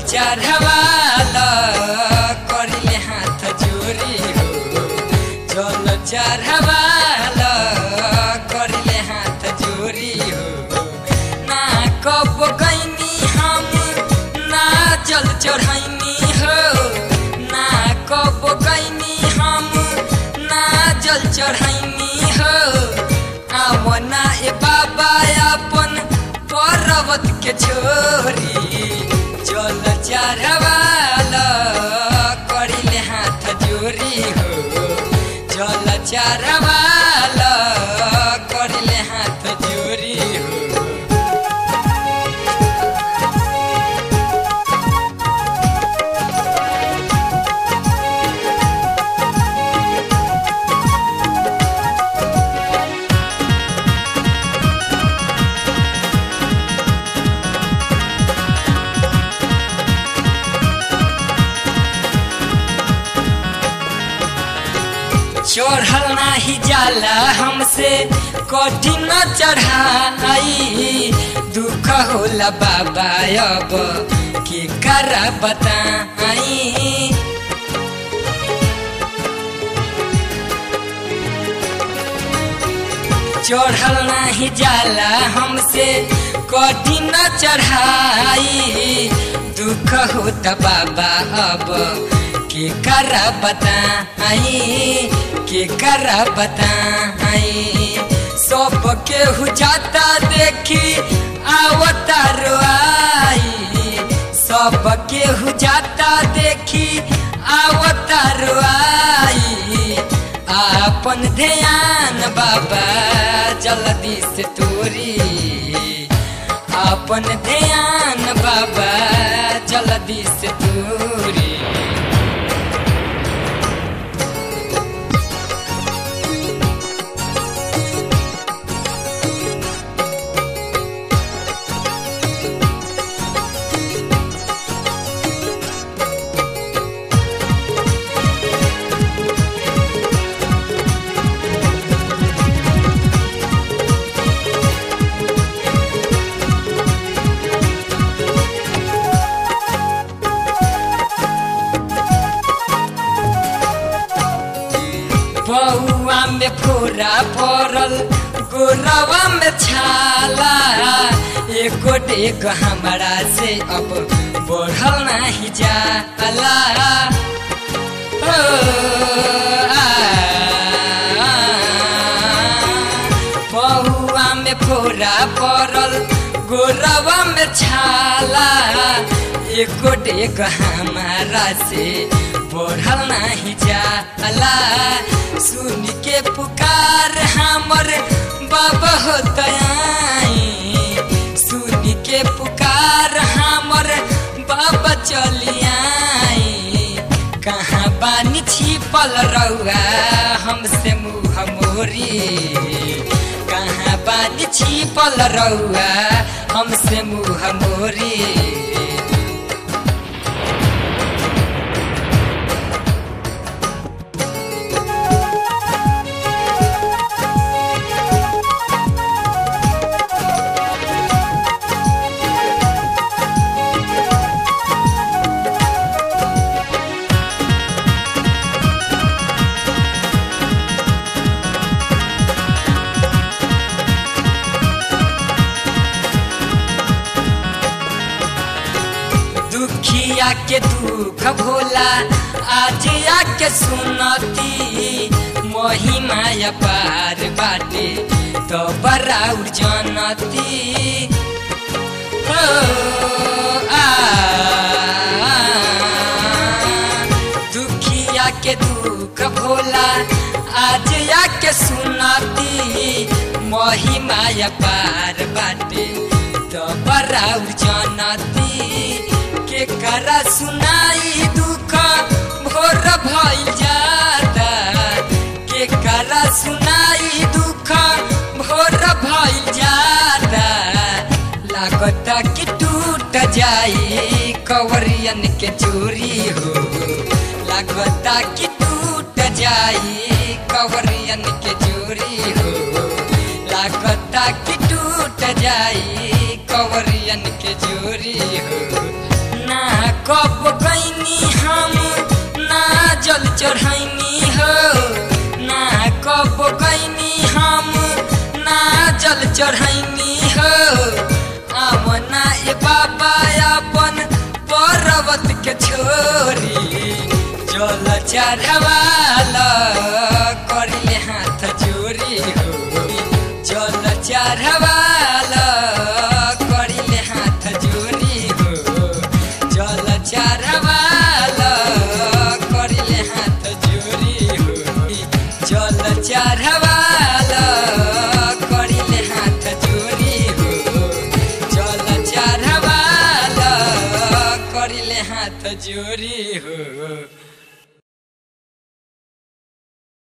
चढ़वाल करिले हाथ जोरी हो जल चढ़वाल करिले हाथ जोरी हो ना कब गईनी हम ना जल चढ़ैनी हो ना कब गईनी हम ना जल चढ़ैनी हो आवना ए बाबा अपन पर्वत के छोरी जल चढ़वाल करिले हाथ जोरी हो जल चढ़वाल करिले हाथ जोरी हो चढ़ल नाही जाला हमसे कठिन चढ़ाई दुख होला बाबा अब के कर बताई चढ़ल नाही जाला हमसे कठिन चढ़ाई दुख होता बाबा अब के कर बताई के कर बताई सब केहू जाता देखी आवता रोआई सब केहू जाता देखी आवता रोआई आपन ध्यान बाबा जल्दी से तोरी अपन ध्यान बाबा जल्दी से तोरी बउआ में फोरा पड़ल गोरवा में छाला एको डेग हमारा से अब बढ़ल नहीं जाला ओ, आ, आ, बउआ में फोरा पड़ल गोरवा में छाला एको डेग हमारा से बढ़ल नहीं जाला सुन के पुकार हमर बाबा हो दयाई सुन के पुकार हमर बाबा चलियाई कहाँ बानी छिपल रउआ हमसे मुँह मोरी कहाँ बानी छिपल रउआ हमसे मुँह मोरी दुखिया के दुख भोला आज आके सुनती महिमा पार बाटे तो बराउर जनती ओ, आ, आ, दुखिया के दुख भोला आज आके सुनती महिमा पार बाटे तो बराउर जनती के करा सुनाई दुख भोर भइल जाता के करा सुनाई दुख भोर भइल जाता लागता कि टूट जाई कवरियन के चोरी हो लागता कि टूट जाई कवरियन के चोरी हो लागता कि टूट जाई कवरियन के चोरी हो ना कब गईनी हम ना जल चढ़ैनी हो ना कब गईनी हम ना जल चढ़ैनी हो आमना ए बाबा अपन पर्वत के छोरी जल चढ़वाल करिले हाथ जोरी हो जल चढ़वाल करिले हाथ जोरी हो जल चढ़वाल करिले हाथ जोरी हो जल चढ़वाल करिले हाथ जोरी हो जल चढ़वाल करिले हाथ जोरी हो